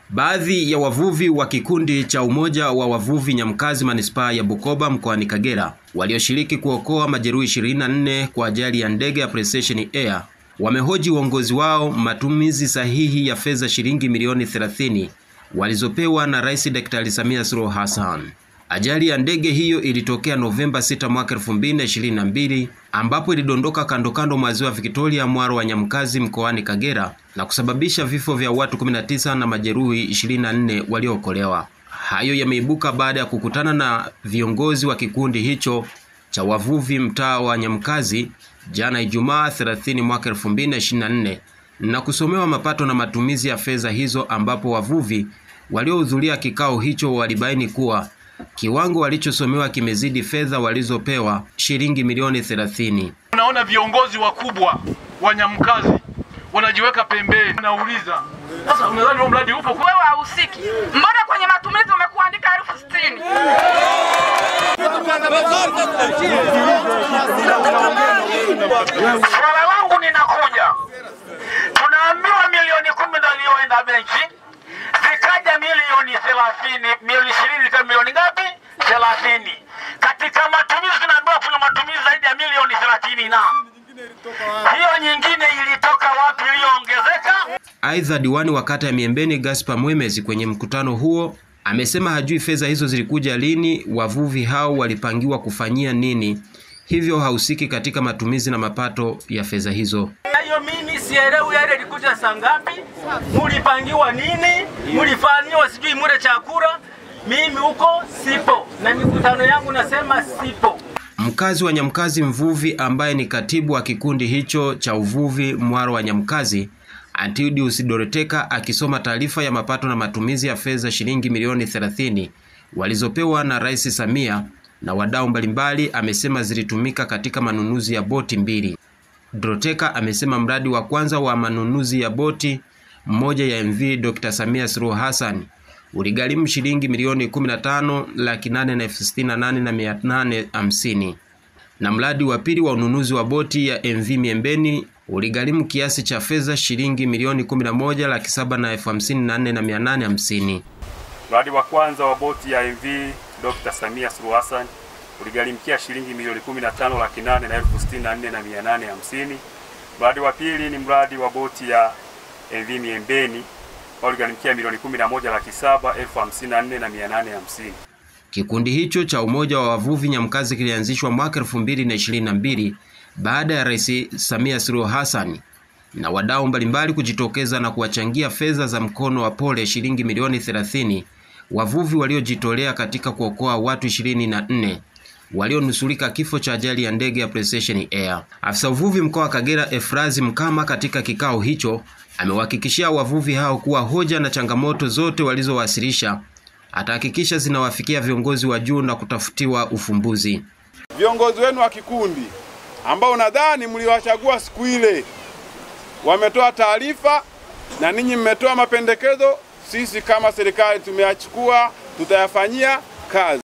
Baadhi ya wavuvi wa kikundi cha Umoja wa Wavuvi Nyamkazi manispaa ya Bukoba mkoani Kagera walioshiriki kuokoa majeruhi 24 kwa ajali ya ndege ya Precision Air wamehoji uongozi wao matumizi sahihi ya fedha shilingi milioni 30 walizopewa na Rais Daktari Samia Suluhu Hassan. Ajali ya ndege hiyo ilitokea Novemba 6 mwaka 2022 ambapo ilidondoka kando kando mwa ziwa Victoria mwaro wa Nyamkazi mkoani Kagera na kusababisha vifo vya watu 19 na majeruhi 24 waliookolewa. Hayo yameibuka baada ya kukutana na viongozi wa kikundi hicho cha wavuvi mtaa wa Nyamkazi jana Ijumaa 30 mwaka 2024 na kusomewa mapato na matumizi ya fedha hizo, ambapo wavuvi waliohudhuria kikao hicho walibaini kuwa kiwango walichosomewa kimezidi fedha walizopewa shilingi milioni 30. Unaona viongozi wakubwa wa Nyamkazi wanajiweka pembeni. Nauliza sasa, unadhani huo mradi upo? Wewe hahusiki, mbona kwenye matumizi umekuandika elfu sitini? Swala langu ninakuja, tunaambiwa milioni kumi ndio iliyoenda benki, zikaja milioni thelathini, milioni ishirini kama milioni ngapi? Thelathini. Katika matumizi tunaambiwa kuna matumizi zaidi ya milioni thelathini na hiyo nyingine ilitoka wapi iliyoongezeka? Aidha, diwani wa kata ya Miembeni Gaspar Mwemezi kwenye mkutano huo amesema hajui fedha hizo zilikuja lini, wavuvi hao walipangiwa kufanyia nini, hivyo hahusiki katika matumizi na mapato ya fedha hizo. Hayo mimi sielewi, yale ilikuja saa ngapi, mulipangiwa nini, mulifanyiwa sijui mure chakula. Mimi huko sipo, na mikutano yangu nasema sipo. Mkazi wa Nyamkazi mvuvi ambaye ni katibu wa kikundi hicho cha uvuvi mwaro wa Nyamkazi Antidius Doreteka akisoma taarifa ya mapato na matumizi ya fedha shilingi milioni 30 walizopewa na Rais Samia na wadau mbalimbali, amesema zilitumika katika manunuzi ya boti mbili. Doroteka amesema mradi wa kwanza wa manunuzi ya boti mmoja ya MV Dr. Samia Suluhu Hassan uligharimu shilingi milioni 15 laki nane na elfu sitini na nane na mia nane hamsini na mradi wa pili wa ununuzi wa boti ya MV Miembeni uligharimu kiasi cha fedha shilingi milioni 11 laki saba na elfu hamsini na nne na mia nane hamsini. Mradi wa kwanza wa boti ya MV Dr. Samia Suluhu Hassan uligharimkia shilingi milioni 15 laki nane na elfu sitini na nne na mia nane hamsini. Mradi wa pili ni mradi wa boti ya MV Miembeni ambao uligharimkia milioni 11 laki saba elfu hamsini na nne na mia nane hamsini. Kikundi hicho cha Umoja wa Wavuvi Nyamkazi kilianzishwa mwaka 2022 baada ya Rais Samia Suluhu Hassan na wadau mbalimbali kujitokeza na kuwachangia fedha za mkono wa pole shilingi milioni 30 wavuvi waliojitolea katika kuokoa watu 24 walionusurika kifo cha ajali ya ndege ya Precision Air. Afisa uvuvi mkoa wa Kagera Efrazi Mkama katika kikao hicho amewahakikishia wavuvi hao kuwa hoja na changamoto zote walizowasilisha atahakikisha zinawafikia viongozi wa juu na kutafutiwa ufumbuzi. Viongozi wenu wa kikundi ambao nadhani mliwachagua siku ile wametoa taarifa na ninyi mmetoa mapendekezo, sisi kama serikali tumeyachukua, tutayafanyia kazi.